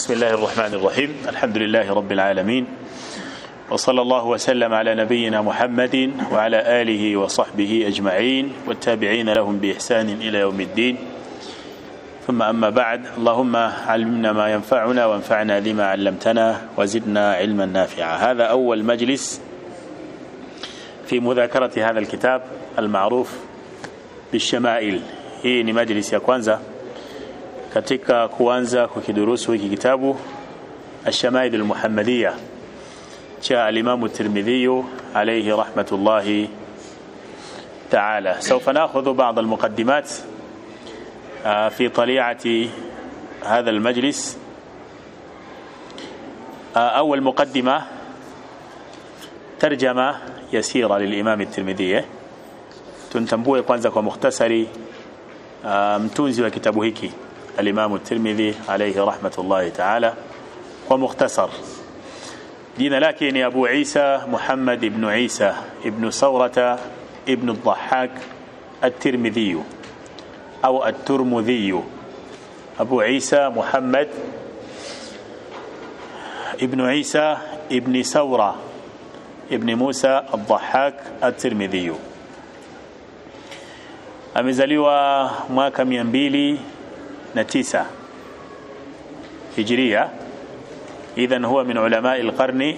بسم الله الرحمن الرحيم الحمد لله رب العالمين وصلى الله وسلم على نبينا محمد وعلى آله وصحبه أجمعين والتابعين لهم بإحسان إلى يوم الدين ثم أما بعد اللهم علمنا ما ينفعنا وانفعنا لما علمتنا وزدنا علما نافعا هذا أول مجلس في مذاكرة هذا الكتاب المعروف بالشمائل hii ni majlisi ya kwanza katika kuanza kukidurusu hiki kitabu الشمائل المحمدية cha الإمام الترمذي عليه رحمة الله تعالى سوف نأخذ بعض المقدمات في طليعة هذا المجلس أول مقدمة ترجمة يسيرة للإمام الترمذي tuntambue kwanza kwa mukhtasari uh, mtunzi wa kitabu hiki alimamu tirmidhi alayhi rahmatullahi taala kwa mukhtasar jina lake ni abu isa muhammad ibnu isa ibnu saurata ibnu dhahak الترمذي أو الترمذي أبو عيسى محمد ابن عيسى ابن سورة ابن موسى الضحاك الترمذي amezaliwa mwaka mia mbili na tisa hijiria idhan huwa min ulamai lqarni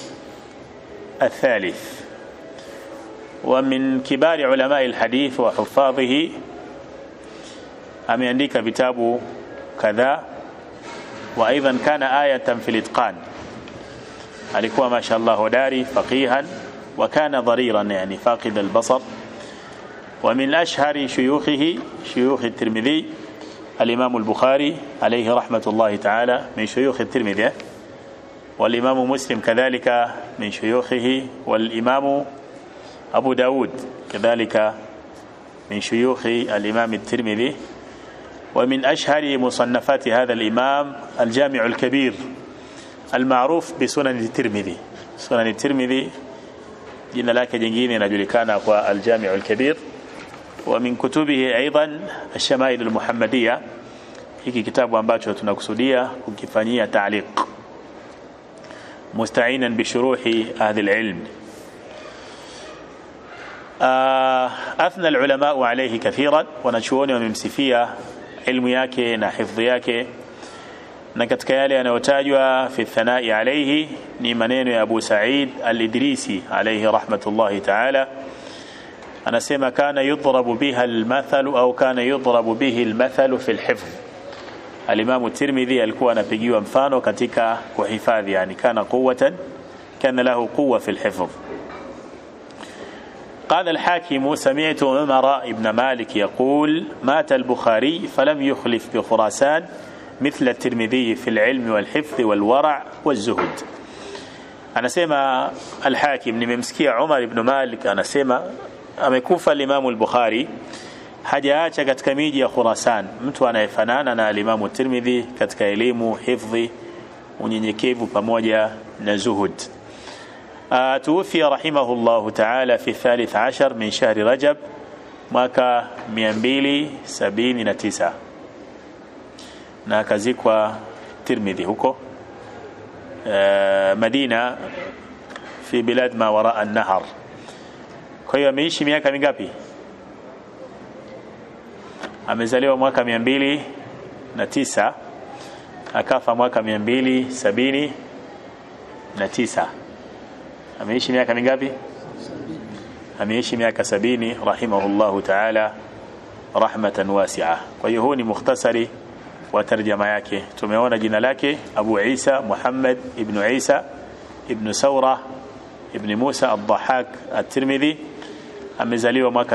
الثالث ومن كبار علماء الحديث وحفاظه ameandika vitabu kadhaa wa aidan kana ayatan fi litqan alikuwa mashallah hodari faqihan wa kana dhariran yani faqid albasar ومن أشهر شيوخه شيوخ الترمذي الإمام البخاري عليه رحمة الله تعالى من شيوخ الترمذي والإمام مسلم كذلك من شيوخه والإمام أبو داود كذلك من شيوخ الإمام الترمذي ومن أشهر مصنفات هذا الإمام الجامع الكبير المعروف بسنن الترمذي سنن الترمذي jina lake jingine inajulikana kwa aljamiu lkabir wa min kutubihi aidan alshamail almuhammadiya hiki kitabu ambacho tunakusudia kukifanyia taaliq mustainan bishuruhi ahli lilm athna alulamau alaihi kathiran wanachuoni wamemsifia ilmu yake na hifdhi yake na katika yale yanayotajwa fi thanai alayhi ni maneno ya Abu Sa'id al-Idrisi alayhi rahmatullahi ta'ala anasema kana yudrabu biha al-mathal au kana yudrabu bihi al-mathal fi al-hifz al-Imam Tirmidhi alikuwa anapigiwa mfano katika kuhifadhi yani kana quwwatan kana lahu quwwa fi al-hifz قال الحاكم سمعت عمر بن مالك يقول مات البخاري فلم يخلف بخراسان مثل الترمذي في العلم والحفظ والورع والزهد anasema alhakim nimemsikia umar ibn malik anasema amekufa limamu lbukhari hajaacha katika miji ya khurasan mtu anayefanana na alimamu tirmidhi katika elimu hifdhi unyenyekevu pamoja na zuhud tuwufia rahimahu llahu taala fi thalith ashar min shahri rajab mwaka 279 na akazikwa Tirmidhi huko uh, Madina fi bilad ma wara an-nahar. Kwa hiyo ameishi miaka mingapi? Amezaliwa mwaka mia mbili na tisa akafa mwaka mia mbili sabini na tisa. Ameishi miaka mingapi? Ameishi miaka sabini rahimahullahu ta'ala rahmatan wasi'a. Kwa hiyo huu ni mukhtasari wa tarjama yake tumeona jina lake Abu Isa Muhammad ibn Isa ibn Saura ibn Musa al-Dhahak at-Tirmidhi amezaliwa mwaka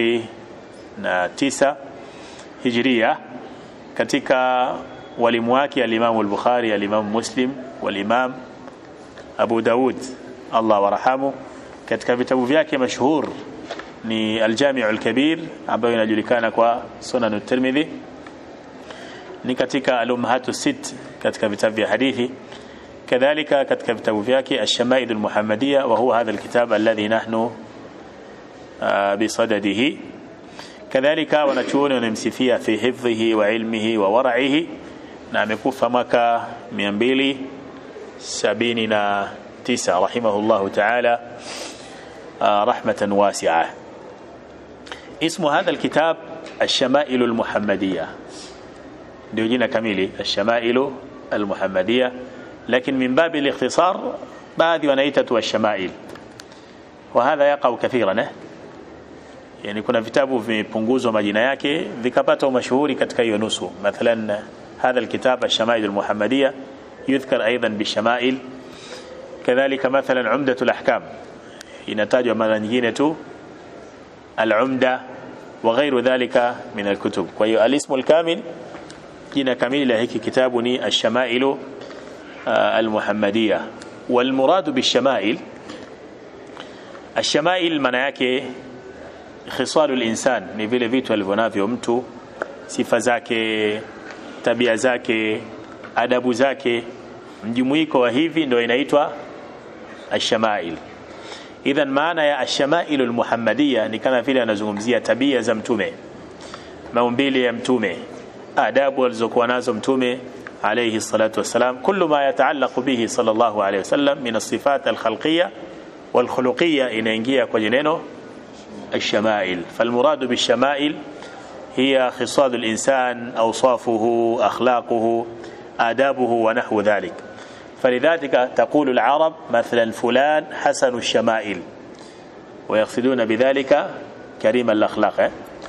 209 Hijria katika walimu wake al-Imam al-Bukhari al-Imam Muslim wal-Imam Abu Daud Allah warahamu katika vitabu vyake mashhur ni al-Jami' al-Kabir ambayo inajulikana kwa Sunan at-Tirmidhi ni katika al-ummahatu sit katika vitabu vya hadithi kadhalika katika vitabu vyake ash-shamail al-muhammadiyya wa huwa hadha al-kitab alladhi nahnu bisadadihi kadhalika wanachuoni wanamsifia fi hifdhihi wa ilmihi wa wara'ihi na amekufa mwaka 279 rahimahullahu ta'ala رحمة واسعة اسم هذا الكتاب الشمائل المحمدية ndio jina kamili الشمائل المحمدية لكن من باب الاختصار baadhi wanaita tu الشمائل وهذا يقع كثيرا yani kuna vitabu vimepunguzwa majina yake vikapata umashuhuri katika hiyo nusu mathalan هذا الكتاب الشمائل المحمدية يذكر أيضا بالشمائل كذلك مثلا عمدة الأحكام inatajwa mara nyingine tu al-umda wa ghairu dhalika min al-kutub kwa hiyo al-ismu al-kamil jina kamili la hiki kitabu ni ash-shamailu al-muhammadiyya wal murad bish-shamail ash-shamail maana yake khisalu al-insan ni vile vitu alivyonavyo mtu sifa zake tabia zake adabu zake mjumuiko wa hivi ndio inaitwa ash-shamail idhan maana ya ashamailu almuhammadiya ni kama vile anazungumzia tabia za mtume maumbile ya mtume adabu alizokuwa nazo mtume alayhi salatu wassalam kullu ma yataallaqu bihi sallallahu alayhi wasallam min as-sifat al-khalqiyya wal-khuluqiyya inaingia kwenye neno الشمائل فالمراد بالشمائل هي خصال الإنسان أوصافه أخلاقه آدابه ونحو ذلك فلذلك تقول العرب مثلا فلان حسن الشمائل ويقصدون بذلك كريم الأخلاق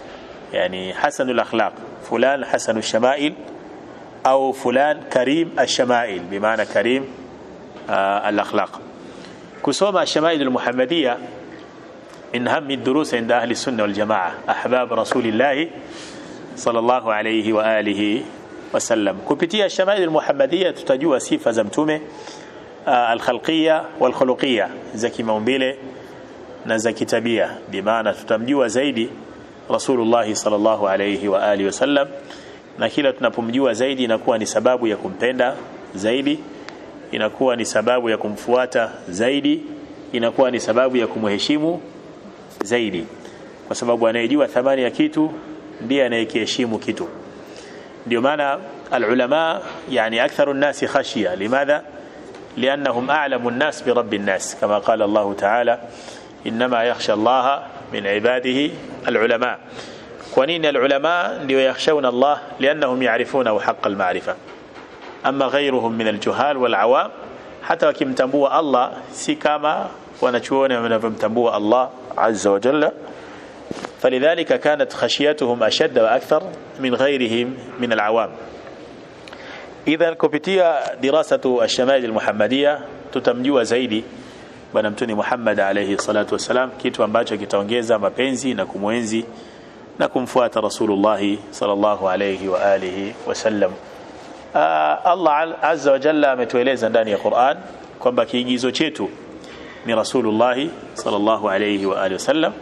يعني حسن الأخلاق فلان حسن الشمائل أو فلان كريم الشمائل بمعنى كريم آه الأخلاق كسوما الشمائل المحمدية من هم الدروس عند أهل السنة والجماعة أحباب رسول الله صلى الله عليه وآله wasallam kupitia shamail almuhammadiyya tutajua sifa za mtume uh, alkhalqiyya walkhuluqiyya za kimaumbile na za kitabia bimaana tutamjua zaidi rasulullah sallallahu alayhi wa alihi wasallam na kila tunapomjua zaidi inakuwa ni sababu ya kumpenda zaidi inakuwa ni sababu ya kumfuata zaidi inakuwa ni sababu ya kumheshimu zaidi kwa sababu anayejua thamani ya kitu ndiye anayekiheshimu kitu ndio maana العلماء يعني أكثر الناس خشية لماذا؟ لأنهم أعلم الناس برب الناس كما قال الله تعالى إنما يخشى الله من عباده العلماء ونين العلماء يخشون الله لأنهم يعرفونه حق المعرفة أما غيرهم من الجهال والعوام حتى wakimtambua Allah si kama wanachuoni wanavyomtambua Allah azza wa jalla فلذلك كانت خشيتهم أشد وأكثر من غيرهم من العوام إذا kupitia dirasatu الشمائل المحمدية tutamjua zaidi bwana mtuni Muhammad alayhi salatu wasalam kitu ambacho kitaongeza mapenzi na kumwenzi na kumfuata Rasulullah sallallahu alayhi wa alihi wasallam Allah azza wa jalla ametueleza ndani ya Qur'an kwamba kiigizo chetu ni Rasulullah sallallahu alayhi wa alihi wasallam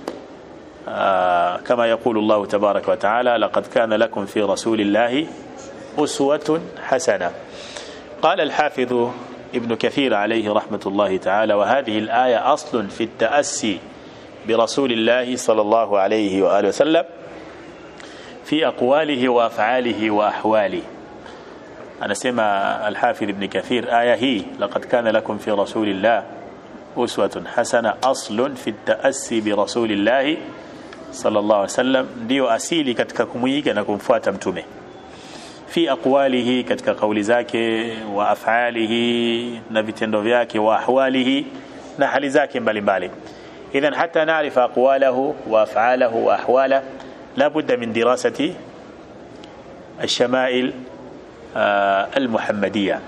كما يقول الله تبارك وتعالى لقد كان لكم في رسول الله أسوة حسنة قال الحافظ ابن كثير عليه رحمة الله تعالى وهذه الآية أصل في التأسي برسول الله صلى الله عليه وآله وسلم في أقواله وأفعاله وأحواله أنا سمع الحافظ ابن كثير آية هي لقد كان لكم في رسول الله أسوة حسنة أصل في التأسي برسول الله sallallahu alaihi wasallam ndio asili katika kumuiga na kumfuata mtume fi aqwalihi katika kauli zake wa afalihi na vitendo vyake wa ahwalihi na hali zake mbalimbali idhan hatta naarifa aqwalahu wa afalahu wa ahwala la budda min dirasati الشمائل المحمدية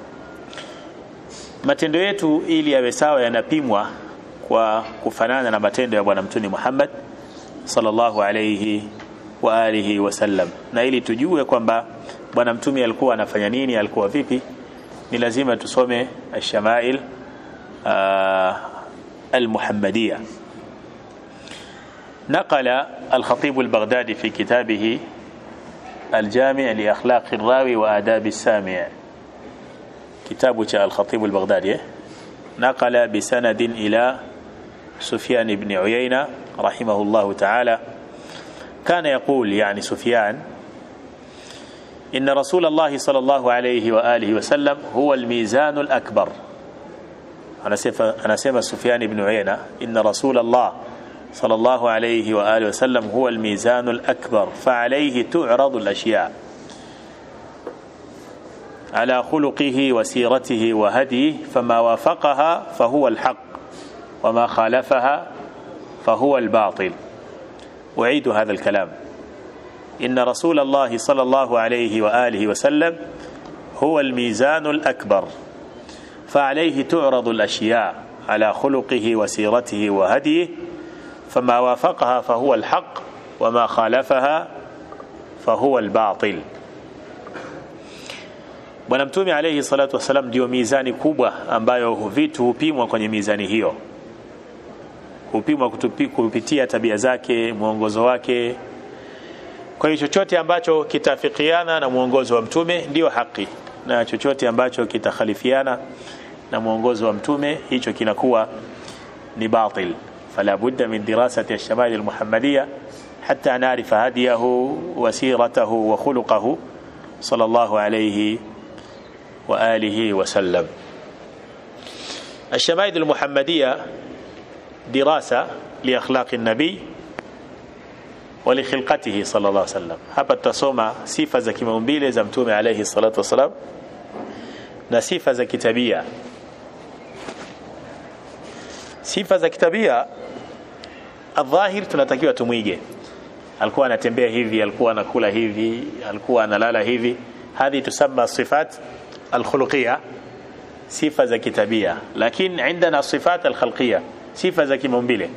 matendo yetu ili yawe sawa yanapimwa kwa kufanana na matendo ya bwana mtume Muhammad sallallahu alayhi wa alihi wasallam na ili tujue kwamba bwana mtume alikuwa anafanya nini alikuwa vipi ni lazima tusome ash-shamail al-muhammadiyya نقل الخطيب البغدادي في كتابه الجامع لأخلاق الراوي وآداب السامع كتاب الخطيب البغدادي نقل بسند إلى سفيان بن عيينة رحمه الله تعالى كان يقول يعني سفيان إن رسول الله صلى الله عليه وآله وسلم هو الميزان الأكبر أنا سيما سفيان بن عيينة إن رسول الله صلى الله عليه وآله وسلم هو الميزان الأكبر فعليه تعرض الأشياء على خلقه وسيرته وهديه فما وافقها فهو الحق وما خالفها فهو الباطل أعيد هذا الكلام إن رسول الله صلى الله عليه وآله وسلم هو الميزان الأكبر فعليه تعرض الأشياء على خلقه وسيرته وهديه فما وافقها فهو الحق وما خالفها فهو الباطل Bwana Mtume alayhi salatu wasalam ndio mizani kubwa ambayo vitu hupimwa kwenye mizani hiyo, hupimwa kupitia tabia zake, mwongozo wake. Kwa hiyo chochote ambacho kitafikiana na mwongozo wa Mtume ndiyo haki, na chochote ambacho kitakhalifiana na mwongozo wa Mtume hicho kinakuwa ni batil. فلا بد من دراسة الشمائل المحمدية حتى نعرف هديه وسيرته وخلقه صلى الله عليه وآله وسلم الشمائل المحمدية دراسة لأخلاق النبي ولخلقته صلى الله عليه وسلم hapa tutasoma sifa za kimaumbile za mtume alayhi salatu wasalam na sifa za kitabia sifa za kitabia adhahir tunatakiwa tumwige alikuwa anatembea hivi alikuwa anakula hivi alikuwa analala hivi hadhi tusamma sifat alkhuluqiyya sifa za kitabia lakini عندنا sifat alkhalqiyya sifa za kimaumbile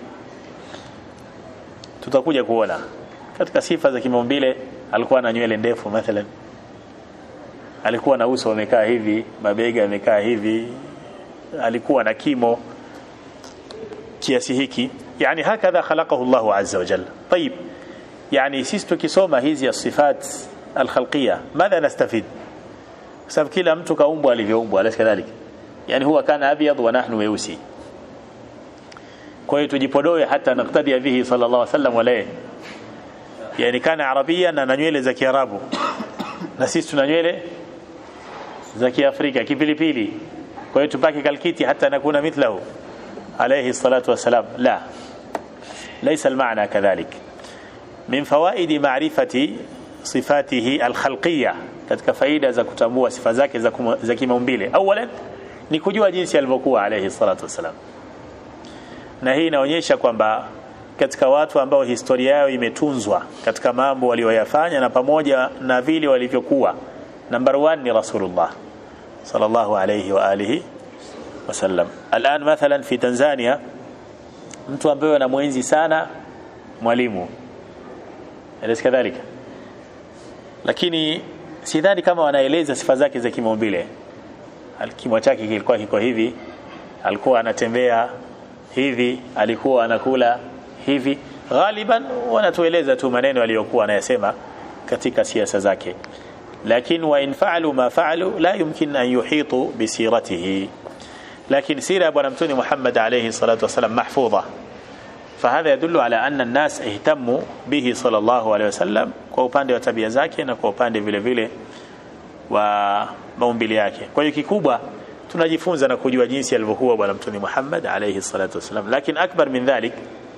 tutakuja kuona katika sifa za kimaumbile alikuwa na nywele ndefu mathalan alikuwa na uso umekaa hivi mabega yamekaa hivi alikuwa na kimo kiasi hiki yani hakadha khalaqahu Allah azza wa jalla طيب yani sisi tukisoma hizi ya sifat alkhalqiyya madha nastafid sababu kila mtu kaumbwa alivyoumbwa alaysa kadhalik yani huwa kana abyad wa nahnu weusi kwa hiyo tujipodoe hata naktadi bihi sallallahu alaihi wasallam wala yani kana arabia na nywele za kiarabu na sisi tuna nywele za kiafrika kipilipili kwa hiyo tupake kalkiti hata nakuna mithlahu عليه الصلاة والسلام لا ليس المعنى كذلك من فوائد معرفة صفاته الخلقية katika faida za kutambua sifa zake za kimaumbile awalan ni kujua jinsi alivyokuwa alayhi salatu wasalam na hii inaonyesha kwamba katika watu ambao historia yao imetunzwa katika mambo walioyafanya na pamoja na vile walivyokuwa number 1 ni rasulullah sallallahu alayhi wa alihi wasallam الان مثلا في Tanzania mtu ambaye anamwenzi sana mwalimu eleza kadhalika lakini sidhani kama wanaeleza sifa zake za kimaumbile kimo chake kilikuwa kiko hivi alikuwa anatembea hivi alikuwa anakula hivi ghaliban wanatueleza tu maneno aliyokuwa anayasema katika siasa zake lakini wa in fa'alu ma fa'alu la yumkin an yuhitu bisiratihi لكن سيرة أبو نمتوني محمد عليه الصلاة والسلام محفوظة فهذا يدل على أن الناس اهتموا به صلى الله عليه وسلم kwa upande wa tabia zake na kwa upande vile vile wa maumbile yake kwa hiyo kikubwa tunajifunza na kujua jinsi alivyokuwa bwana mtume Muhammad alayhi salatu wasalam lakini akbar min dhalik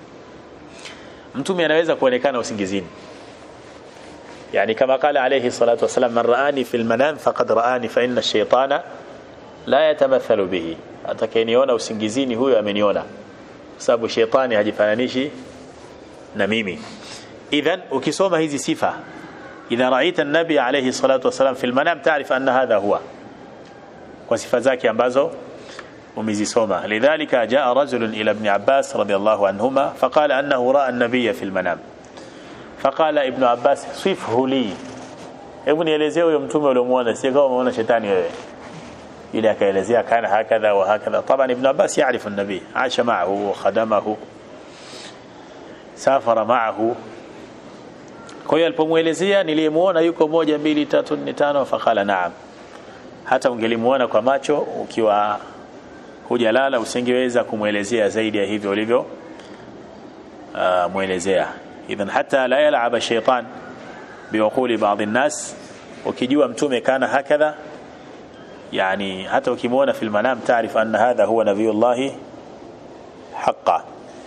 mtume anaweza kuonekana usingizini yani kama qala alayhi salatu wasalam man raani fil manam faqad raani fa inna ash-shaytana la yatamathalu bihi atakayeniona usingizini huyo ameniona sababu shetani hajifananishi na mimi idhan ukisoma hizi sifa idha raita an-nabi alayhi salatu wasalam fil manam ta'rif anna hadha huwa kwa sifa zake ambazo umezisoma lidhalika jaa rajulun ila ibn abbas radiyallahu anhuma faqala annahu ra'a an-nabiyya fil manam faqala ibn abbas sifhu li hebu nielezee huyo mtume uliomuona si kama umeona shetani wewe ile akaelezea kana hakadha wa hakadha طبعا ابن عباس يعرف النبي عاش معه وخدمه سافر معه kwa hiyo alipomuelezea niliyemuona yuko moja mbili tatu nne tano fakala naam hata ungelimuona kwa macho ukiwa hujalala usingeweza kumwelezea zaidi ya hivyo ulivyo uh, muelezea idhan hata la yal'ab ash-shaytan biwaquli ba'd an-nas ukijua mtume kana hakadha yani hata ukimwona fil manam taarifu anna hadha huwa nabiyullah haqa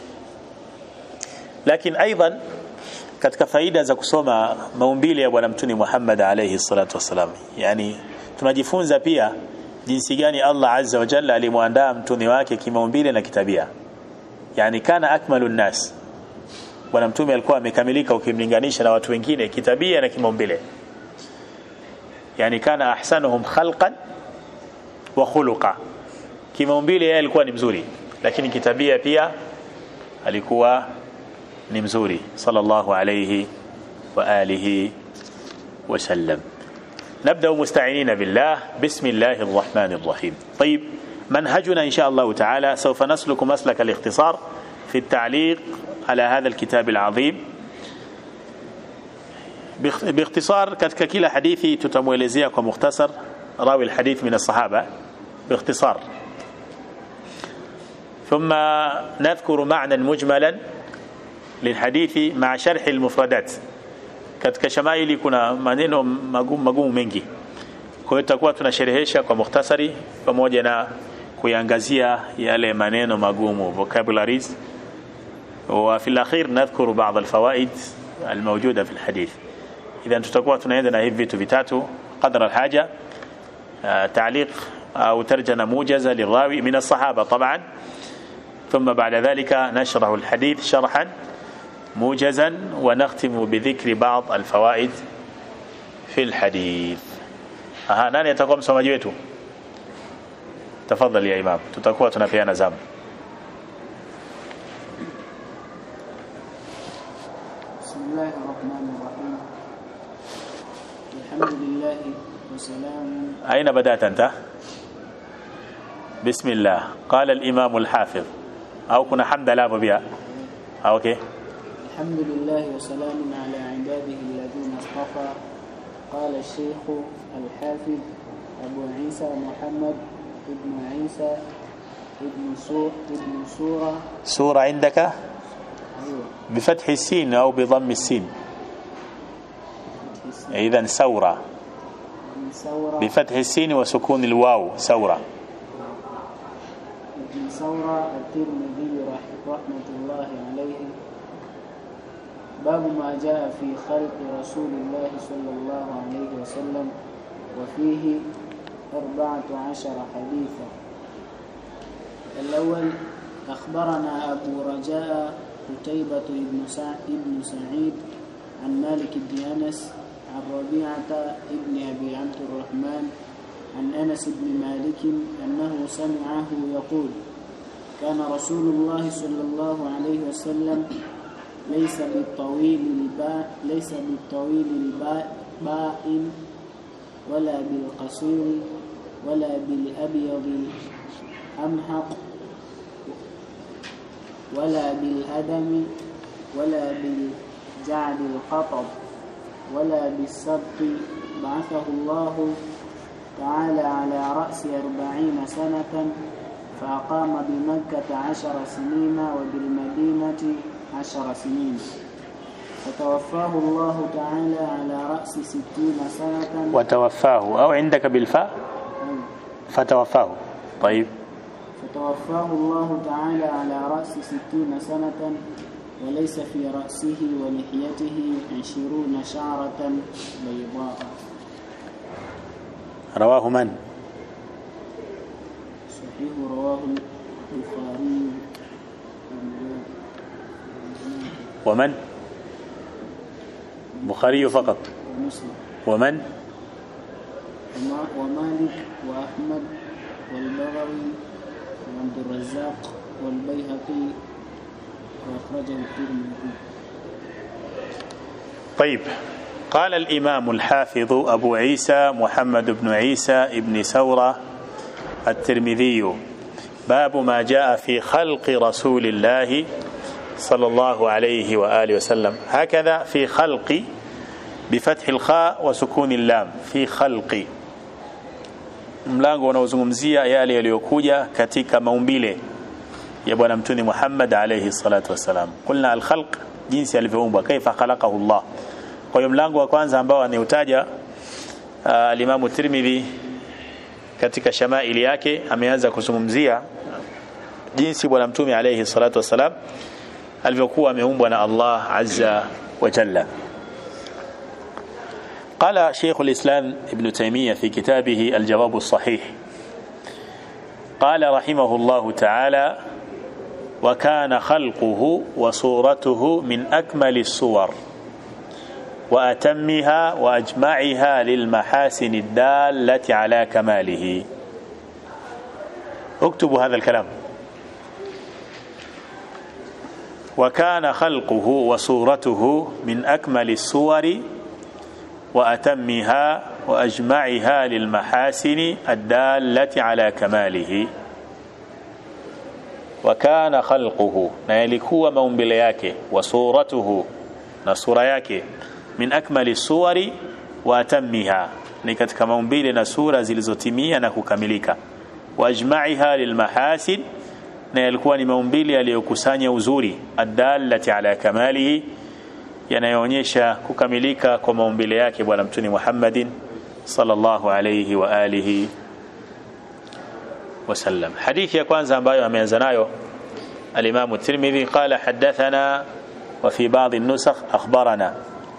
lakini aidan katika faida za kusoma maumbile ya bwana mtume Muhammad alayhi salatu wasalam yani tunajifunza pia jinsi gani Allah azza wa jalla alimwandaa mtume wake kimaumbile na kitabia yani kana akmalun nas bwana mtume alikuwa amekamilika ukimlinganisha na watu wengine kitabia na kimaumbile yani kana ahsanuhum khalqan wa khuluqa kimaumbile yeye alikuwa ni mzuri lakini kitabia pia alikuwa ni mzuri sallallahu alayhi wa alihi wasallam نبدأ مستعينين بالله بسم الله الرحمن الرحيم طيب منهجنا إن شاء الله تعالى سوف نسلك مسلك الاختصار في التعليق على هذا الكتاب العظيم باختصار katika kila hadithi tutamuelezea kwa mukhtasar rawi alhadith min الصحابة باختصار ثم نذكر معنى مجملا للحديث مع شرح المفردات katika shamaili kuna maneno magumu magumu mengi kwa hiyo tutakuwa tunasherehesha kwa mukhtasari pamoja na kuiangazia yale maneno magumu vocabularies وفي الأخير نذكر بعض الفوائد الموجودة في الحديث إذا تتكوى تنعيدنا هي فيتو فيتاتو قدر الحاجة تعليق أو ترجمة موجزة للراوي من الصحابة طبعا ثم بعد ذلك نشرح الحديث شرحا موجزا ونختم بذكر بعض الفوائد في الحديث aha nani atakuwa msomaji wetu tafadhali ya imam tutakuwa tunapeana zamu بسم الله الرحمن الرحيم الحمد لله وسلام أين بدأت أنت بسم الله قال الإمام الحافظ أو كنا حمد لا بها أوكي الحمد لله وسلام على عباده الذين اصطفى قال الشيخ الحافظ أبو عيسى محمد ابن عيسى ابن سور ابن سورة سورة عندك أيوة بفتح السين أو بضم السين إذا سورة ابن ثورة بفتح السين وسكون الواو سورة ابن ثورة الترمذي رح- رحمة الله عليه باب ما جاء في خلق رسول الله صلى الله عليه وسلم وفيه أربعة عشر حديثا الأول أخبرنا أبو رجاء قتيبة بن سع- بن سعيد عن مالك بن أنس عن ربيعة بن أبي عبد الرحمن عن أنس بن مالك أنه سمعه يقول كان رسول الله صلى الله عليه وسلم ليس بالطويل الباء ليس بالطويل الباء باء ولا بالقصير ولا بالأبيض الأمحق ولا بالأدم ولا بالجعد القطب ولا بالسبط بعثه الله تعالى على رأس أربعين سنة فأقام بمكة عشر سنين وبالمدينة عشر سنين فتوفاه الله تعالى على رأس ستين سنة وتوفاه أو عندك بالفاء فتوفاه طيب فتوفاه الله تعالى على رأس ستين سنة وليس في رأسه ولحيته عشرون شعرة بيضاء رواه من صحيح رواه البخاري ومن بخاري فقط ومسلم ومن وما- ومالك وأحمد والبغوي وعبد الرزاق والبيهقي وأخرجه الترمذي طيب قال الإمام الحافظ أبو عيسى محمد بن عيسى ابن سورة الترمذي باب ما جاء في خلق رسول الله صلى الله عليه وآله وسلم هكذا في خلق بفتح الخاء وسكون اللام في خلق mlango unaozungumzia yale yaliyokuja katika maumbile ya bwana mtume Muhammad alayhi salatu wasalam. Kulna alkhalq, jinsi alivyoumbwa, kaifa khalaqahu Allah. Kwa hiyo mlango wa kwanza ambao anautaja alimamu Tirmidhi katika shamaili yake ameanza kuzungumzia jinsi bwana mtume alayhi salatu wassalam alivyokuwa ameumbwa na Allah azza wa jalla قال شيخ الإسلام ابن تيمية في كتابه الجواب الصحيح قال رحمه الله تعالى وكان خلقه وصورته من أكمل الصور وأتمها وأجمعها للمحاسن الدالة على كماله اكتبوا هذا الكلام وكان خلقه وصورته من أكمل الصور وأتمها وأجمعها للمحاسن الدالة على كماله وكان خلقه نيلكوا maumbile yake وصورته na sura yake min akmali suwari wa atammiha ni katika maumbile na sura zilizotimia na kukamilika wa ajma'iha lilmahasin na yalikuwa ni maumbile yaliyokusanya uzuri adallati ala kamalihi yanayoonyesha kukamilika kwa maumbile yake bwana mtume Muhammadin sallallahu alayhi wa alihi wasallam hadithi ya kwanza ambayo ameanza nayo الإمام الترمذي قال حدثنا وفي بعض النسخ أخبرنا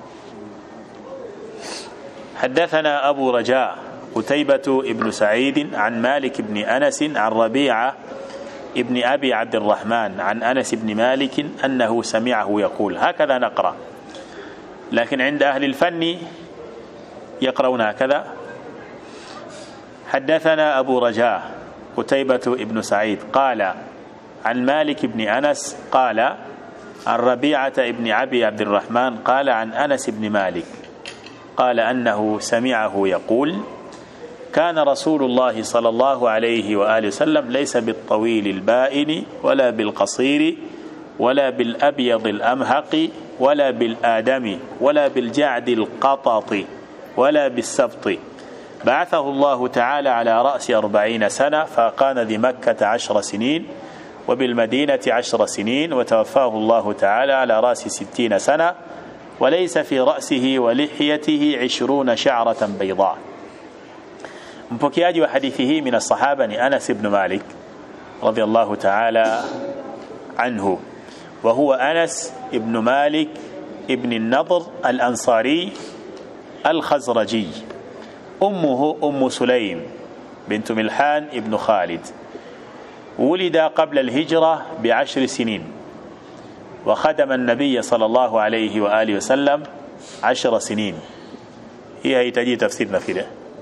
حدثنا أبو رجاء قتيبة ابن سعيد عن مالك بن أنس عن ربيعة ابن أبي عبد الرحمن عن أنس بن مالك أنه سمعه يقول هكذا نقرأ لكن عند أهل الفن يقرؤون هكذا حدثنا أبو رجاء قتيبة ابن سعيد قال عن مالك بن أنس قال عن ربيعة ابن أبي عبد الرحمن قال عن أنس بن مالك قال أنه سمعه يقول كان رسول الله صلى الله عليه وآله وسلم ليس بالطويل البائن ولا بالقصير ولا بالأبيض الأمهق ولا بالآدم ولا بالجعد القطط ولا بالسبط بعثه الله تعالى على رأس أربعين سنة فكان ذي مكة عشر سنين وبالمدينة عشر سنين وتوفاه الله تعالى على رأس ستين سنة وليس في رأسه ولحيته عشرون شعرة بيضاء مبكياج وحديثه من الصحابة أنس بن مالك رضي الله تعالى عنه وهو أنس بن مالك ابن النضر الأنصاري الخزرجي أمه أم سليم بنت ملحان ابن خالد ولد قبل الهجرة بعشر سنين وخدم النبي صلى الله عليه وآله وسلم عشر سنين هي هي تفسيرنا في ده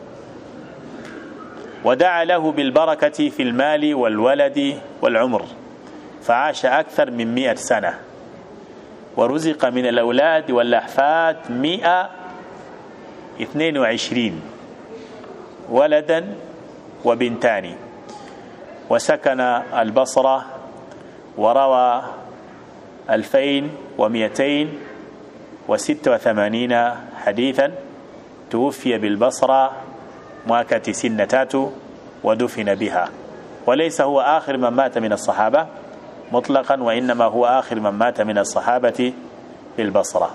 ودعا له بالبركة في المال والولد والعمر فعاش أكثر من مئة سنة ورزق من الأولاد والأحفاد مئة اثنين وعشرين ولدا وبنتان وسكن البصرة وروى ألفين ومئتين وست وثمانين حديثا توفي بالبصرة mwaka 93 ودفن بها وليس هو آخر من مات من الصحابة مطلقا وإنما هو آخر من مات من الصحابة بالبصرة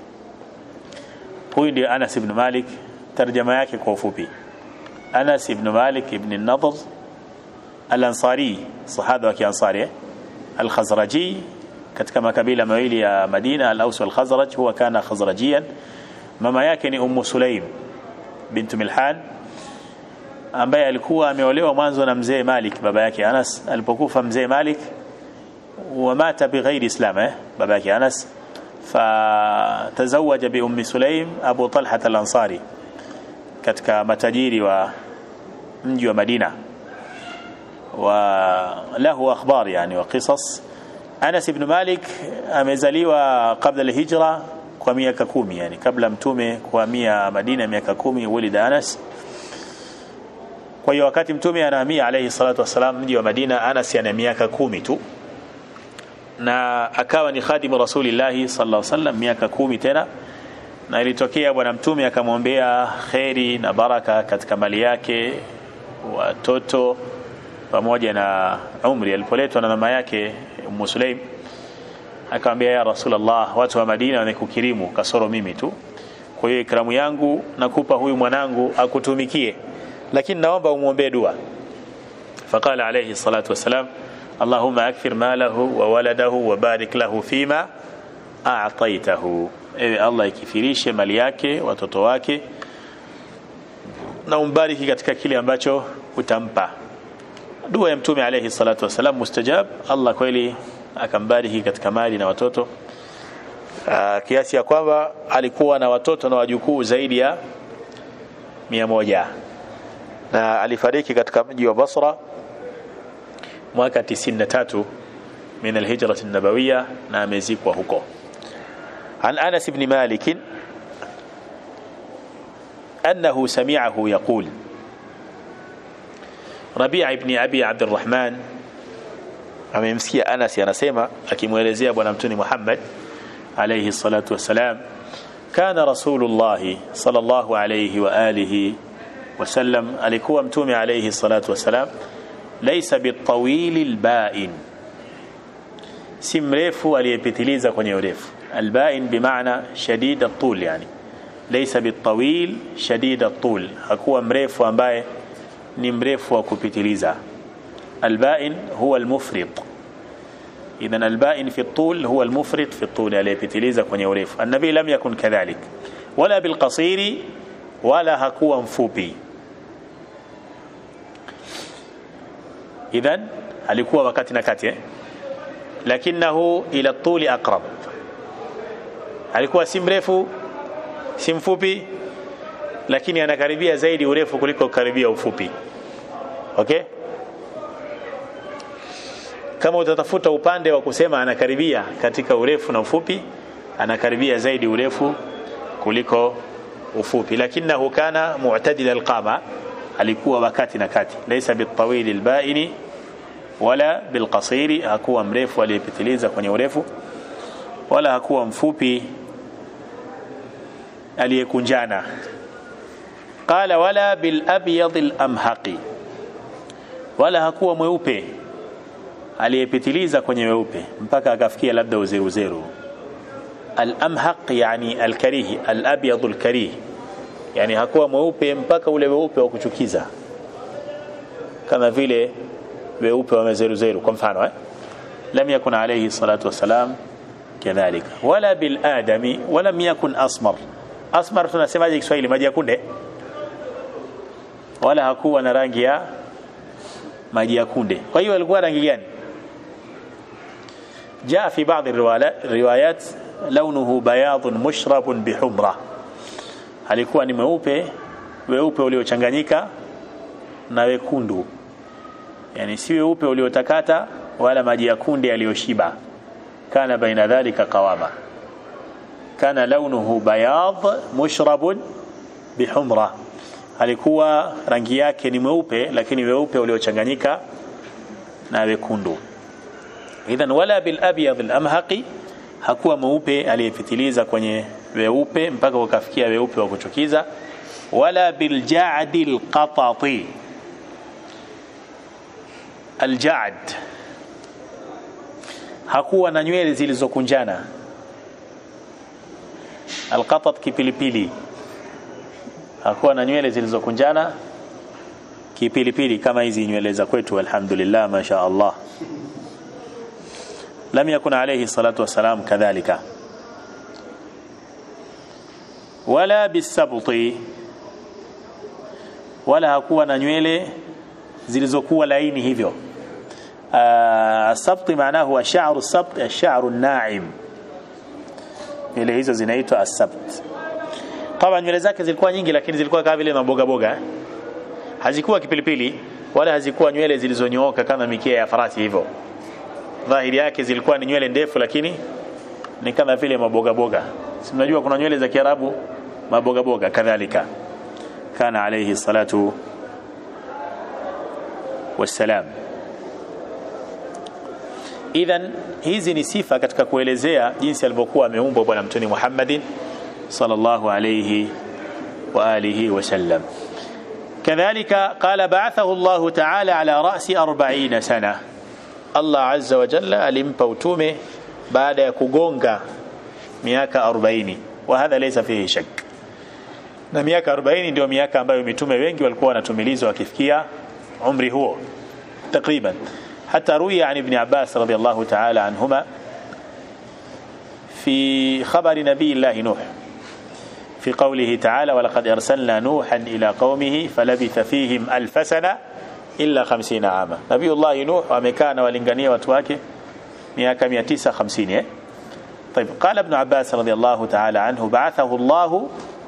huyu ndio Anas ibn Malik tarjama yake kwa ufupi Anas ibn Malik ibn Nadhr al-Ansari sahaba wa Kiansari al-Khazraji katika makabila mawili ya Madina al-Aws wal-Khazraj huwa kana Khazrajiyan mama yake ni Ummu Sulaim bint Milhan ambaye alikuwa ameolewa mwanzo na mzee Malik baba yake Anas alipokufa mzee Malik ومات بغير اسلام eh baba yake Anas فتزوج بأم سليم أبو طلحة الأنصاري katika matajiri wa mji wa Madina وله أخبار يعني وقصص Anas ibn Malik amezaliwa kabla al-hijra kwa miaka kumi yani kabla mtume kuhamia Madina miaka kumi walida Anas kwa hiyo wakati mtume anahamia alayhi salatu wasalam mji wa Madina Anas ana miaka kumi tu na akawa ni khadimu rasulillahi sallallahu alaihi wasallam miaka kumi tena na ilitokea bwana mtume akamwombea kheri na baraka katika mali yake watoto pamoja na umri alipoletwa na mama yake Ummu Sulaim akamwambia ya Rasulullah watu wa Madina wamekukirimu kasoro mimi tu kwa hiyo ikramu yangu nakupa huyu mwanangu akutumikie lakini naomba umwombee dua faqala alayhi salatu wassalam allahumma akthir malahu wa waladahu wa barik lahu fima a'taytahu ewe allah ikifirishe mali yake watoto wake na umbariki katika kile ambacho utampa dua ya mtume alayhi salatu wassalam mustajab allah kweli akambariki katika mali na watoto Aa, kiasi ya kwamba alikuwa na watoto na wajukuu zaidi ya mia moja na alifariki katika mji wa Basra mwaka 93 min alhijra an-nabawiyya na amezikwa huko عن أنس بن مالك أنه سمعه يقول ربيع بن أبي عبد الرحمن amemsikia Anas anasema akimwelezea bwana mtuni Muhammad عليه الصلاة والسلام كان رسول الله صلى الله عليه وآله وسلم alikuwa mtume عليه الصلاة والسلام ليس بالطويل البائن si mrefu aliyepitiliza kwenye urefu albain bimaana shadid atul yani laysa bitawil shadid atul hakuwa mrefu ambaye ni mrefu wa kupitiliza albain huwa almufrid idhan albain fi الطول هو المفرط في الطول aliyepitiliza kwenye urefu annabi lam yakun kadhalik wala bilqasiri wala hakuwa mfupi idhan alikuwa wakati na kati eh? lakinahu ila tuli aqrab alikuwa si mrefu si mfupi lakini anakaribia zaidi urefu kuliko karibia ufupi okay kama utatafuta upande wa kusema anakaribia katika urefu na ufupi anakaribia zaidi urefu kuliko ufupi lakinahu kana mu'tadil alqama alikuwa wakati na kati laysa bitawil albaini wala bilqasiri hakuwa mrefu aliyepitiliza kwenye urefu wala hakuwa mfupi aliyekunjana qala wala bil abyad al amhaqi wala hakuwa mweupe aliyepitiliza kwenye weupe mpaka akafikia labda uzeru zeru al amhaq yani al karih al abyad al karih yani hakuwa mweupe mpaka ule weupe wa kuchukiza kama vile weupe wa mazeruzeru kwa mfano eh? lam yakun alayhi salatu wassalam kadhalika wala bil adami walam yakun asmar asmar tunasemaje Kiswahili maji ya kunde wala hakuwa na rangi ya maji ya kunde kwa hiyo alikuwa rangi gani جاء في بعض الروايات لونه بياض مشرب بحمرة alikuwa ni mweupe weupe uliochanganyika na wekundu yani si weupe uliotakata wala maji ya kunde yaliyoshiba kana baina dhalika qawama kana launuhu bayad mushrabun bihumra alikuwa rangi yake ni mweupe lakini weupe uliochanganyika na wekundu idhan wala bil abyad al amhaqi hakuwa mweupe aliyepitiliza kwenye weupe mpaka ukafikia weupe wa kuchukiza wala bil ja'di al qatati aljad hakuwa na nywele zilizokunjana alqatat kipilipili hakuwa na nywele zilizokunjana kipilipili kama hizi nywele za kwetu alhamdulillah masha Allah lam yakun alayhi salatu wasalam kadhalika wala bisabti wala hakuwa na nywele zilizokuwa laini hivyo السبط معناه هو شعر السبط الشعر الناعم ile hizo zinaitwa asabt طبعا nywele zake zilikuwa nyingi lakini zilikuwa kama vile maboga boga hazikuwa kipilipili wala hazikuwa nywele zilizonyooka kama mikia ya farasi hivyo dhahiri yake zilikuwa ni nywele ndefu lakini ni kama vile maboga boga si mnajua kuna nywele za Kiarabu maboga boga kadhalika kana alayhi salatu wassalam idhan hizi ni sifa katika kuelezea jinsi alivyokuwa ameumbwa bwana mtume Muhammadin sallallahu alayhi wa alihi wasallam كذلك قال بعثه الله تعالى على رأس أربعين سنة الله عز وجل alimpa utume baada ya kugonga miaka 40 وهذا ليس فيه شك na miaka 40 ndio miaka ambayo mitume wengi walikuwa wanatumilizwa wakifikia umri huo takriban hata ruya an ibn Abbas radiyallahu ta'ala anhuma في خبر نبي الله نوح في قوله تعالى ولقد أرسلنا نوحا إلى قومه فلبث فيهم ألف سنة إلا خمسين عاما نبي الله نوح ومكان ولنغنية وتواكي مياك مياتيسة خمسين إيه؟ طيب قال ابن عباس رضي الله تعالى عنه بعثه الله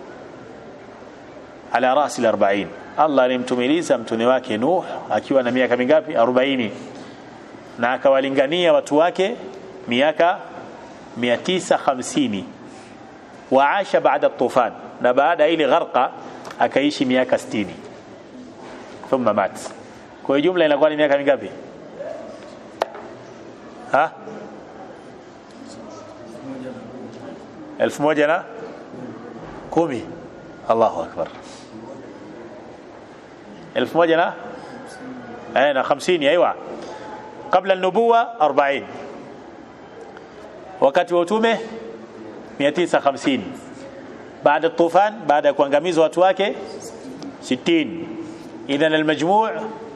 على رأس الأربعين الله alimtumiliza mtuni wake Nuh akiwa na miaka mingapi 40 na akawalingania watu wake miaka 950 waasha baada tufan na baada ile gharqa akaishi miaka 60 thumma mat kwa jumla inakuwa ni miaka mingapi ha elfu moja na kumi Allahu akbar elfu moja na eh na 50 ايوه قبل النبوه 40 wakati wa utume 950 baada tufan baada ya kuangamizwa watu wake 60 idhan almajmu'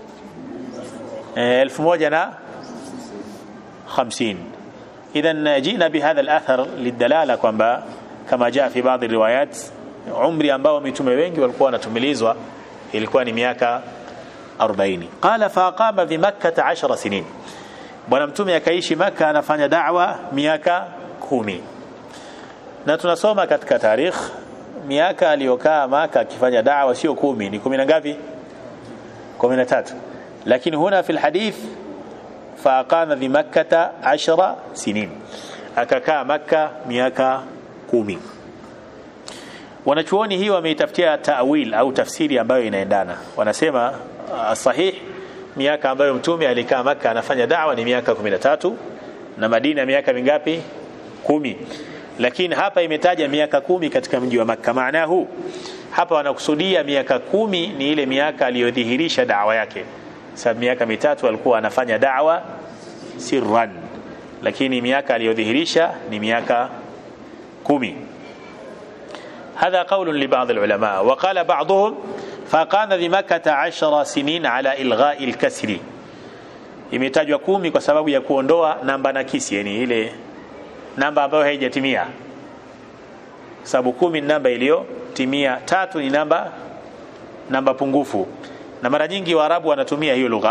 1150 اذا جئنا بهذا الاثر للدلاله kwamba kama jaa fi baadhi riwayat umri ambao mitume wengi walikuwa wanatumilizwa ilikuwa ni miaka 40 qala faqama bi makkah 10 sinin bwana mtume akaishi maka anafanya da'wa miaka kumi na tunasoma katika tarikh miaka aliyokaa maka akifanya da'wa sio kumi ni kumi na ngapi kumi na tatu lakini huna fi alhadith faaqama bi makkata 10 sinin akakaa maka miaka kumi wanachuoni hii wameitafutia ta'wil au tafsiri ambayo inaendana wanasema sahih miaka ambayo mtume alikaa maka anafanya da'wa ni miaka 13 na Madina miaka mingapi kumi lakini hapa imetaja miaka kumi katika mji wa Makka maana huu hapa wanakusudia miaka kumi ni ile miaka aliyodhihirisha da'wa yake sababu miaka mitatu alikuwa anafanya da'wa sirran lakini miaka aliyodhihirisha ni miaka kumi هذا قول لبعض العلماء وقال بعضهم فقام بمكة عشر سنين على إلغاء الكسر imetajwa kumi kwa sababu ya kuondoa namba nakisi yani ile namba ambayo haijatimia sababu kumi ni namba iliyotimia tatu ni namba namba pungufu na mara nyingi waarabu wanatumia hiyo lugha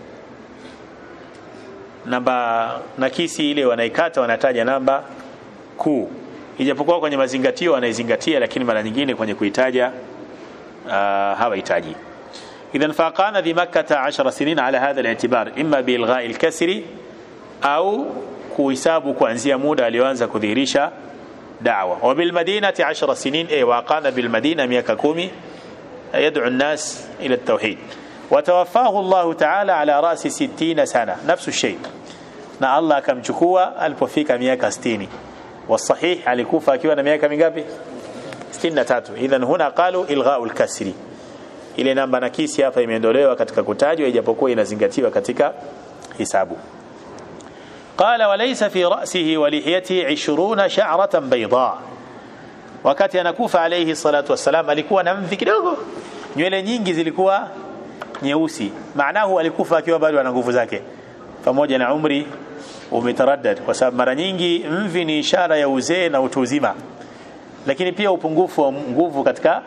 namba nakisi ile wanaikata wanataja namba kuu ijapokuwa kwenye mazingatio wanaizingatia lakini mara nyingine kwenye kuitaja uh, hawahitaji إذا فقام بمكة عشر سنين على هذا الاعتبار إما بإلغاء الكسر أو kuhesabu kuanzia muda alioanza kudhihirisha da'wa wa bil madinati 10 sinin ay wa qala bil madina miaka 10 yad'u an-nas ila at-tauhid wa tawaffahu Allah ta'ala ala ra'si 60 sana nafsu shay na Allah akamchukua alipofika miaka 60 والصحيح alikufa akiwa na miaka mingapi 63 idhan huna qalu ilgha'u al-kasri ile namba nakisi hapa imeondolewa katika kutajwa ijapokuwa inazingatiwa katika hisabu قال وليس في رأسه ولحيته عشرون شعرة بيضاء wakati anakufa alayhi salatu wassalam alikuwa na mvi kidogo nywele nyingi zilikuwa nyeusi maanahu alikufa akiwa bado ana nguvu zake pamoja na umri umetaraddad kwa sababu mara nyingi mvi ni ishara ya uzee na utu uzima lakini pia upungufu wa nguvu katika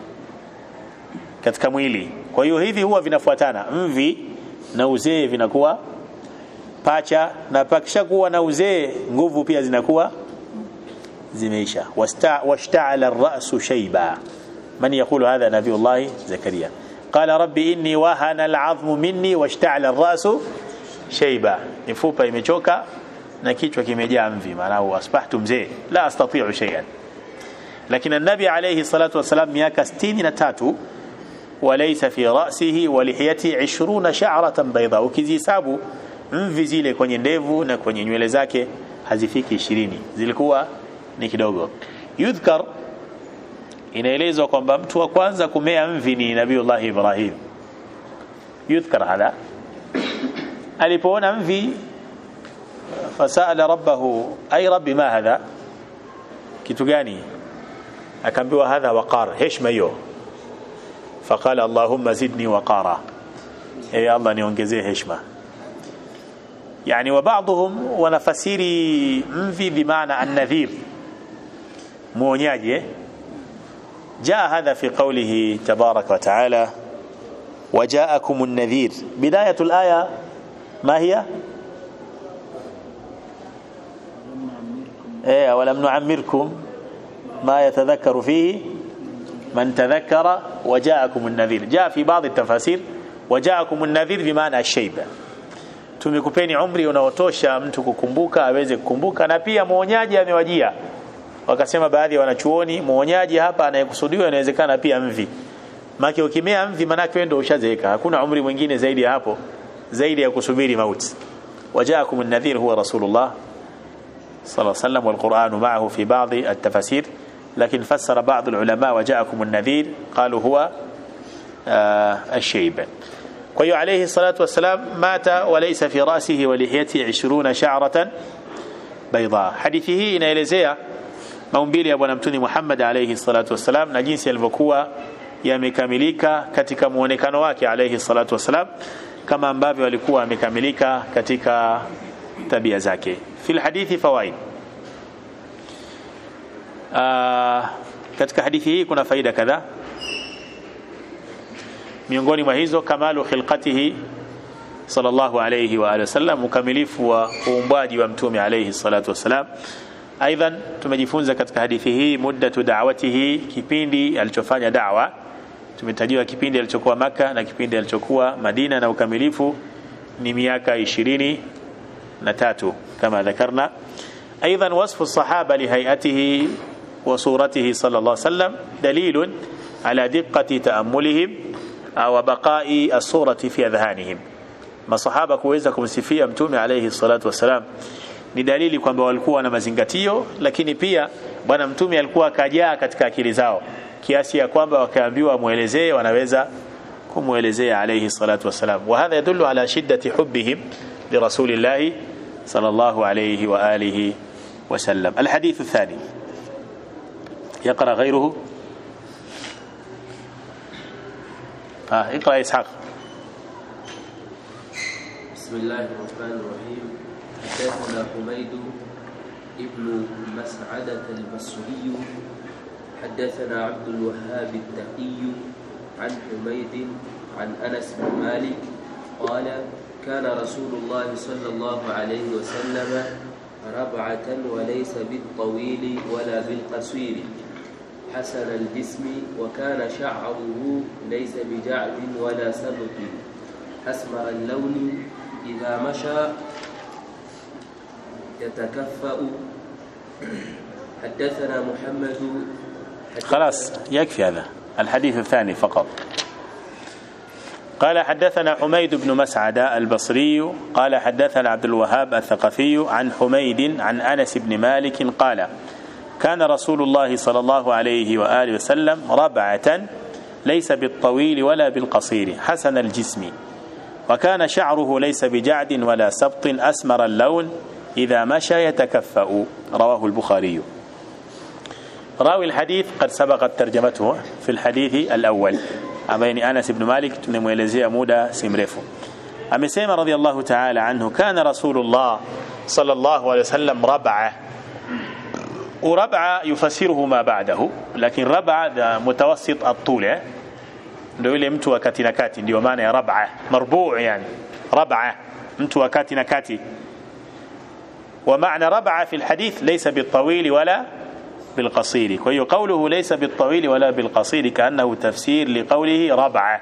katika mwili kwa hiyo hivi huwa vinafuatana mvi na uzee vinakuwa pacha na pakishakuwa na uzee nguvu pia zinakuwa zimeisha washta'ala ar-ra'su shayba man yaqulu hadha nabiyullah zakaria qala rabbi inni wahana al-'azmu minni washta'ala ar-ra'su shayba mifupa imechoka na kichwa kimejaa mvi maana asbahtu mzee la astati'u shay'an lakini النبي عليه الصلاة والسلام miaka 63 وليس في رأسه ولحيته 20 شعرة بيضاء ukizihesabu mvi zile kwenye ndevu na kwenye nywele zake hazifiki ishirini zilikuwa ni kidogo yudhkar inaelezwa kwamba mtu wa kwanza kumea mvi ni nabiullah ibrahim yudhkar hadha alipoona mvi fasala rabbahu ay rabbi ma hadha kitu gani akaambiwa hadha waqar heshima hiyo faqala allahumma zidni waqara ewe allah niongezee heshima yani wa baadhum wanafasiri mvi bimaana an-nadhir muonyaji eh? جاء هذا في قوله تبارك وتعالى وجاءكم النذير بداية الآية ما هي إيه ولم نعمركم ما يتذكر فيه من تذكر وجاءكم النذير جاء في بعض التفاسير وجاءكم النذير بمعنى الشيبة tumekupeni umri unaotosha mtu kukumbuka aweze kukumbuka na pia muonyaji amewajia wakasema baadhi ya wanachuoni muonyaji hapa anayekusudiwa inawezekana pia mvi maki ukimea mvi manake wewe ndio ushazeeka hakuna umri mwingine zaidi ya hapo zaidi ya kusubiri mauti wajaakum an-nadhir huwa rasulullah صلى الله عليه وسلم والقرآن معه في بعض التفاسير لكن فسر بعض العلماء وجاءكم النذير قالوا هو آه الشيب وهي عليه الصلاة والسلام مات وليس في رأسه ولحيته عشرون شعرة بيضاء حديثه inaelezea maumbile ya bwana mtuni Muhammad alayhi salatu wassalam na jinsi alivyokuwa yamekamilika katika muonekano wake alayhi salatu wassalam kama ambavyo alikuwa amekamilika katika tabia zake fil hadithi fawaid Aa, katika hadithi hii kuna faida kadhaa miongoni mwa hizo kamalu khilqatihi sallallahu alayhi wa alihi wasallam ukamilifu wa uumbaji wa mtume alayhi salatu wasalam aidhan tumejifunza katika hadithi hii muddatu da'watihi kipindi alichofanya da'wa tumetajiwa kipindi alichokuwa maka na kipindi alichokuwa Madina na ukamilifu ni miaka ishirini na tatu kama dhakarna ايضا وصف الصحابه لهيئته وصورته صلى الله عليه وسلم دليل على دقه تاملهم وبقاء الصوره في اذهانهم masahaba kuweza kumsifia mtume alayhi salatu wasalam ni dalili kwamba walikuwa na mazingatio lakini pia bwana mtume alikuwa akajaa katika akili zao kiasi ya kwamba wakaambiwa muelezee wanaweza kumuelezea alayhi salatu wasalam wa hadha yadullu ala shiddati hubbihim lirasulillahi صلى الله عليه وآله وسلم الحديث الثاني يقرأ غيره آه اقرأ إسحاق بسم الله الرحمن الرحيم حدثنا حميد ابن مسعدة البصري حدثنا عبد الوهاب التقي عن حميد عن أنس بن مالك قال كان رسول الله صلى الله عليه وسلم ربعة وليس بالطويل ولا بالقصير حسن الجسم وكان شعره ليس بجعد ولا سبط أسمر اللون إذا مشى يتكفأ حدثنا محمد خلاص يكفي هذا الحديث الثاني فقط قال حدثنا حميد بن مسعدة البصري قال حدثنا عبد الوهاب الثقفي عن حميد عن أنس بن مالك قال كان رسول الله صلى الله عليه وآله وسلم ربعة ليس بالطويل ولا بالقصير حسن الجسم وكان شعره ليس بجعد ولا سبط أسمر اللون إذا مشى يتكفأ رواه البخاري راوي الحديث قد سبقت ترجمته في الحديث الأول ambaye ni Anas ibn Malik tumemuelezea muda si mrefu amesema radhiallahu ta'ala anhu kana rasulullah sallallahu alayhi wasallam rab'a وربع يفسره ما بعده لكن ربع ده متوسط الطول ndio ile mtu wa kati na kati ndio maana ya rab'a marbu' yani rab'a mtu wa kati na kati ومعنى ربع في الحديث ليس بالطويل ولا بالقصير وهي قوله ليس بالطويل ولا بالقصير كأنه تفسير لقوله ربعة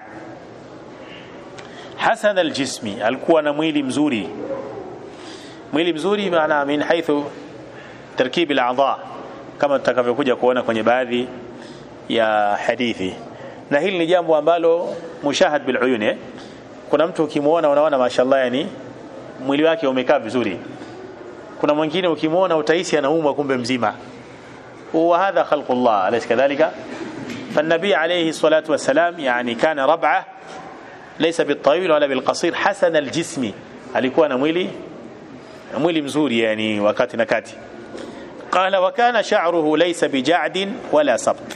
حسن الجسم alikuwa na mwili mzuri mwili mzuri maana min haithu tarkibi al-a'dha kama tutakavyokuja kuona kwenye baadhi ya hadithi na hili ni jambo ambalo mushahad bil uyun kuna mtu ukimuona unaona mashallah yani mwili wake umekaa vizuri kuna mwingine ukimuona utahisi anaumwa kumbe mzima وهذا خلق الله أليس كذلك فالنبي عليه الصلاة والسلام يعني كان ربعة ليس بالطويل ولا بالقصير حسن الجسم alikuwa na mwili mwili mzuri yani wakati na kati قال وكان شعره ليس بجعد ولا سبط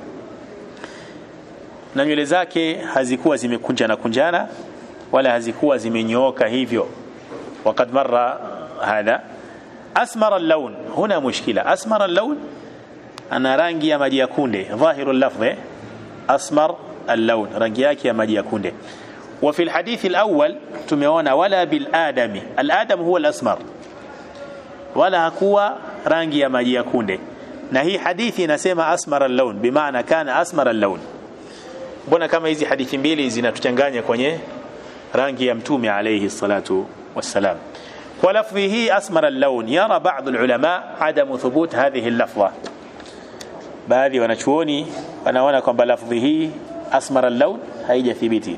na nywele zake hazikuwa zimekunjana kunjana wala hazikuwa zimenyooka hivyo وقد مر هذا أسمر اللون هنا مشكلة أسمر اللون أنا رانجي يا مجي كوندي ظاهر اللفظ أسمر اللون رانجي يا مجي كوندي وفي الحديث الأول تميون ولا بالآدم الآدم هو الأسمر ولا هكوا رانجي يا مجي كوندي na hii hadithi inasema asmara laun bimaana kana asmara laun mbona kama hizi hadithi mbili zinatuchanganya kwenye rangi ya mtume alayhi salatu wassalam kwa lafdhi hii asmara laun yara baadhi ulama adamu thubut hadhihi lafdha baadhi wanachuoni wanaona kwamba lafdhi hii asmara laun haijathibiti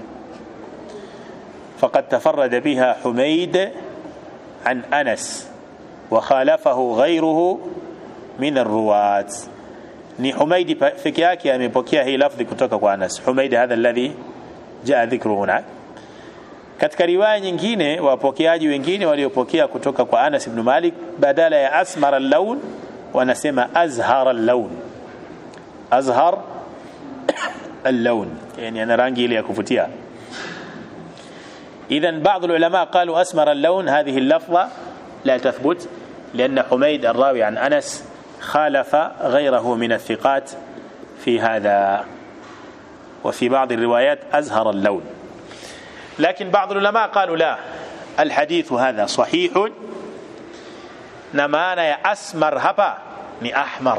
فقد تفرد بها حميد عن أنس وخالفه غيره من الرواة ni Humaidi peke yake amepokea hii lafdhi kutoka kwa Anas. Humaidi hadha alladhi jaa dhikru huna. Katika riwaya nyingine wapokeaji wengine waliopokea kutoka kwa Anas ibn Malik badala ya asmar al-lawn wanasema azhar al-lawn. Azhar al-lawn yani ana rangi ile ya kuvutia. إذا بعض العلماء قالوا أسمر اللون هذه اللفظة لا تثبت لأن حميد الراوي عن أنس خالف غيره من الثقات في هذا وفي بعض الروايات أزهر اللون لكن بعض العلماء قالوا لا الحديث هذا صحيح نمانا يا أسمر هبا ني أحمر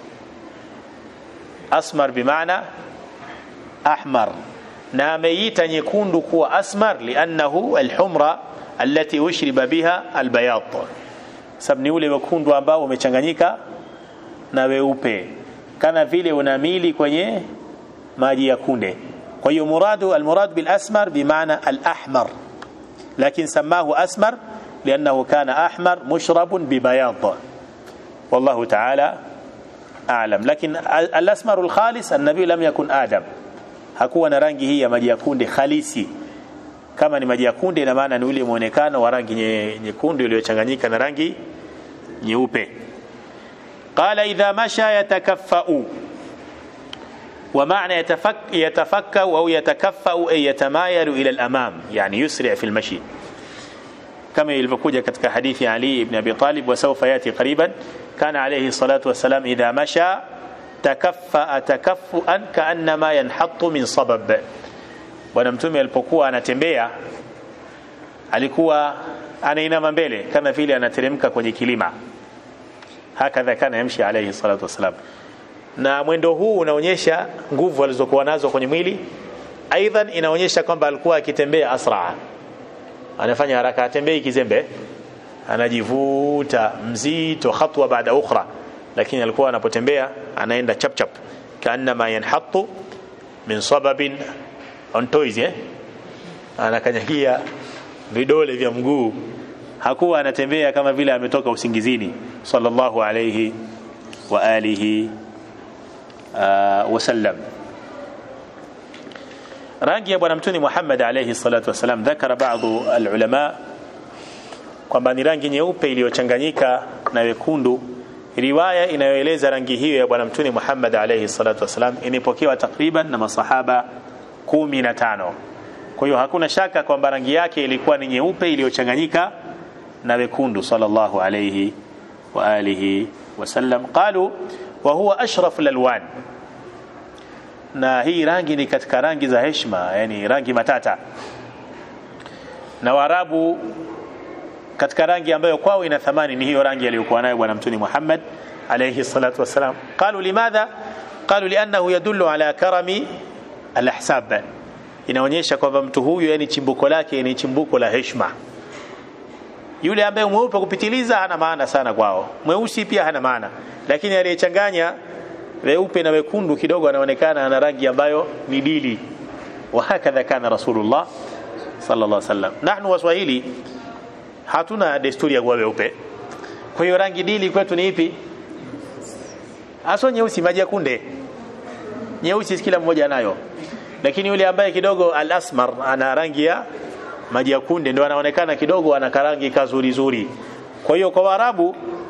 أسمر بمعنى أحمر ناميت يكون كو أسمر لأنه الحمرة التي أشرب بها البياض sabni ule wekundu ambao umechanganyika na weupe kana vile unamili kwenye maji ya kunde kwa hiyo muradu almurad bil asmar bimaana al ahmar lakin samahu asmar لأنه كان أحمر مشرب ببياض والله تعالى أعلم لكن الأسمر الخالص النبي لم يكن آدم hakuwa na rangi hii ya maji ya kunde halisi kama ni maji ya kunde ina maana ni ule muonekano wa rangi nyekundu iliyochanganyika na rangi nyeupe qala idha masha yatakaffau ومعنى يتفك يتفكأ أو يتكفأ أي يتمايل إلى الأمام يعني يسرع في المشي كما يلفكوجة كتك حديث علي بن أبي طالب وسوف يأتي قريبا كان عليه الصلاة والسلام إذا مشى تكفأ تكفؤا كأنما ينحط من صبب bwana mtume alipokuwa anatembea alikuwa anainama mbele kama vile anateremka kwenye kilima hakadha kana yamshi alayhi salatu wasalam na mwendo huu unaonyesha nguvu alizokuwa nazo kwenye mwili aidan inaonyesha kwamba alikuwa akitembea asraa anafanya haraka atembei kizembe anajivuta mzito hatua baada ukhra lakini alikuwa anapotembea anaenda chap chap kaannama yanhatu min sababin on toys eh anakanyagia vidole vya mguu hakuwa anatembea kama vile ametoka usingizini sallallahu alayhi wa alihi uh, wasallam rangi ya bwana mtume Muhammad alayhi salatu wasalam dhakara baadhi alulama kwamba ni rangi nyeupe iliyochanganyika na wekundu riwaya inayoeleza rangi hiyo ya bwana mtume Muhammad alayhi salatu wasalam imepokewa takriban na masahaba kumi na tano kwa hiyo hakuna shaka kwamba rangi yake ilikuwa ni nyeupe iliyochanganyika na wekundu sallallahu alayhi wa alihi wasallam qalu wa huwa ashraf lalwan na hii rangi ni katika rangi za heshima yani rangi matata na waarabu katika rangi ambayo kwao ina thamani ni hiyo rangi aliyokuwa nayo bwana mtume Muhammad alayhi salatu wasalam qalu limadha qalu liannahu yadullu ala karami alahsab inaonyesha kwamba mtu huyu yani chimbuko lake ni chimbuko la heshima yule ambaye mweupe kupitiliza hana maana sana kwao mweusi pia hana maana lakini aliyechanganya weupe na wekundu kidogo anaonekana ana rangi ambayo ni dili wa hakadha kana rasulullah sallallahu alaihi wasallam nahnu waswahili hatuna desturi ya kuwa weupe kwa hiyo rangi dili kwetu ni ipi aso nyeusi maji ya kunde nyeusi kila mmoja anayo lakini yule ambaye kidogo al-asmar ana rangi ya maji ya kunde ndio anaonekana kidogo ana karangi kazuri zuri kwa hiyo kwa Waarabu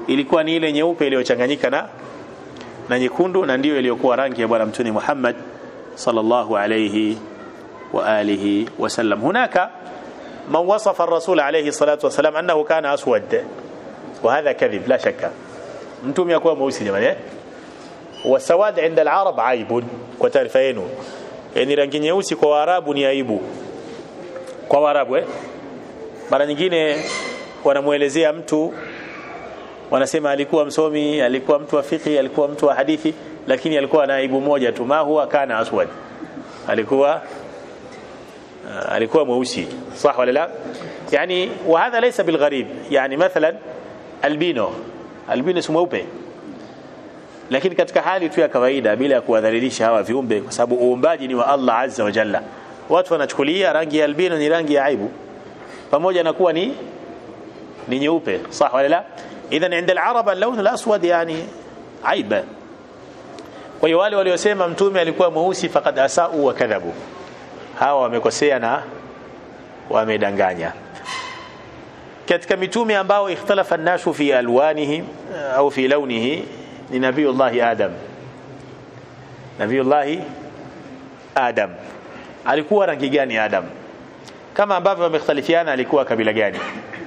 ilikuwa ni ile nyeupe iliyochanganyika na na nyekundu na ndiyo iliyokuwa rangi ya bwana mtume Muhammad sallallahu alayhi wa alihi wasallam hunaka man wasafa ar-rasul alayhi salatu wasalam annahu kana aswad wa hadha kadhib la shakka mtume akuwa mweusi jamani eh wasawad inda al-arab aibun kwa taarifa yenu yani rangi nyeusi kwa waarabu ni aibu kwa waarabu eh mara nyingine wanamuelezea mtu wanasema alikuwa msomi alikuwa mtu wa fiqh alikuwa mtu wa hadithi lakini alikuwa na aibu moja tu ma huwa kana aswad alikuwa uh, alikuwa mweusi صح ولا لا يعني وهذا ليس بالغريب يعني مثلا albino albino si mweupe lakini katika hali tu ya kawaida bila ya kuwadhalilisha hawa viumbe kwa sababu uumbaji ni wa Allah azza wa jalla watu wanachukulia rangi ya albino ni rangi ya aibu pamoja na kuwa ni ni nyeupe صح ولا لا idhan inda al-arab al-lawn al-aswad yani aiba kwa hiyo wale waliosema mtume alikuwa mweusi faqad asau wa kadhabu hawa wamekosea na wamedanganya katika mitume ambao ikhtalafa an-nasu fi alwanihi au fi launihi ni nabiyullah adam nabiyullah adam alikuwa rangi gani adam kama ambavyo wamekhtalifiana alikuwa kabila gani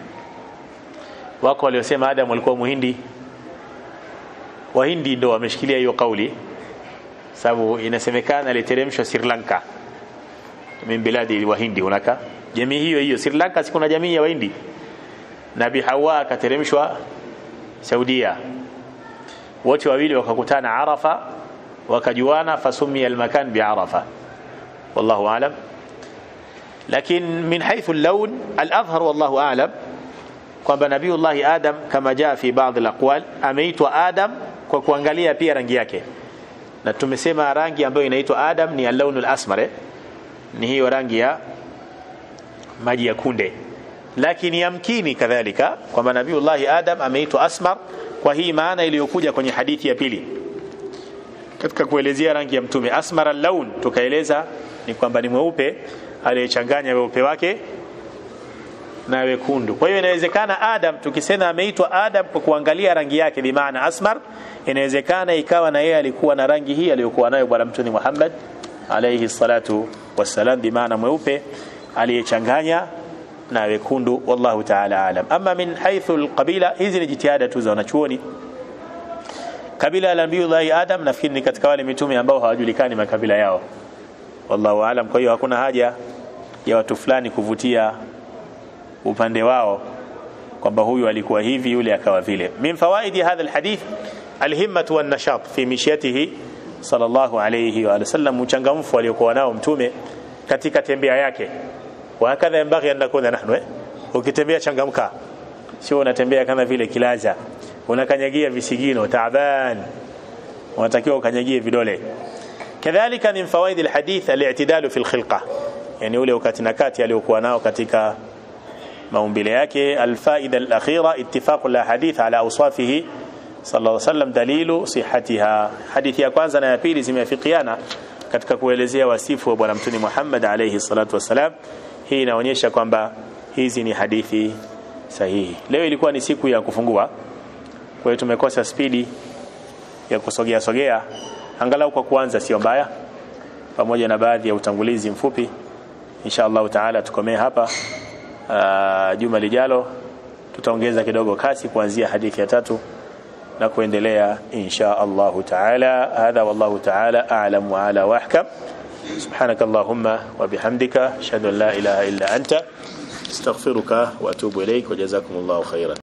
wako waliosema adam alikuwa muhindi wahindi ndo wameshikilia hiyo kauli sababu inasemekana aliteremshwa Sri Lanka min biladi wahindi hunaka jamii hiyo hiyo Sri Lanka si kuna jamii ya wahindi Nabi Hawa akateremshwa Saudia wote wawili wakakutana Arafa wakajuana fasumia almakan biarafa wallahu aalam lakin min haythu al-lawn al-azhar wallahu aalam kwamba nabiullahi adam kama jaa fi baadhi alaqwal ameitwa adam kwa kuangalia pia rangi yake na tumesema rangi ambayo inaitwa adam ni al-lawn al-asmar eh? ni hiyo rangi ya maji ya kunde lakini yamkini kadhalika kwamba nabiullahi adam ameitwa asmar kwa hii maana iliyokuja kwenye hadithi ya pili katika kuelezea rangi ya mtume asmar al-lawn tukaeleza ni kwamba ni mweupe aliyechanganya weupe wake na wekundu. Kwa hiyo inawezekana Adam tukisema ameitwa Adam kwa kuangalia rangi yake bi maana asmar, inawezekana ikawa na yeye alikuwa na rangi hii aliyokuwa nayo bwana mtume Muhammad alayhi salatu wassalam bi maana mweupe aliyechanganya na wekundu wallahu ta'ala alam. Ama min haythu alqabila, hizi ni jitihada tu za wanachuoni. Kabila la Nabii Adam nafikiri ni katika wale mitume ambao hawajulikani makabila yao, wallahu alam. Kwa hiyo hakuna haja ya watu fulani kuvutia upande wao kwamba huyu alikuwa hivi yule akawa vile min fawaidi hadha alhadith alhimmatu wan nashat fi mishyatihi sallallahu alayhi wa sallam uchangamfu aliokuwa nao mtume katika tembea yake wa hakadha yambaghi an nakuna nahnu eh ukitembea changamka sio unatembea kama vile kilaza unakanyagia visigino taaban unatakiwa ukanyagie vidole kadhalika min fawaidi alhadith al-i'tidalu fi al-khilqa yani ule ukati na kati aliokuwa nao katika maumbile yake alfaida alakhira ittifaq alahadith ala awsafihi sallallahu alayhi wasallam dalilu sihatiha hadithi ya kwanza na ya pili zimeafikiana katika kuelezea wasifu wa bwana mtume Muhammad alayhi salatu wasalam hii inaonyesha kwamba hizi ni hadithi sahihi leo ilikuwa ni siku ya kufungua kwa hiyo tumekosa spidi ya kusogea sogea angalau kwa kuanza sio mbaya pamoja na baadhi ya utangulizi mfupi insha Allah taala tukomee hapa uh, juma lijalo tutaongeza kidogo kasi kuanzia hadithi ya tatu na kuendelea insha Allah taala hadha wallahu taala a'lam wa ala wa ahkam سبحانك اللهم وبحمدك اشهد ان لا اله الا انت استغفرك واتوب اليك وجزاكم الله خيرا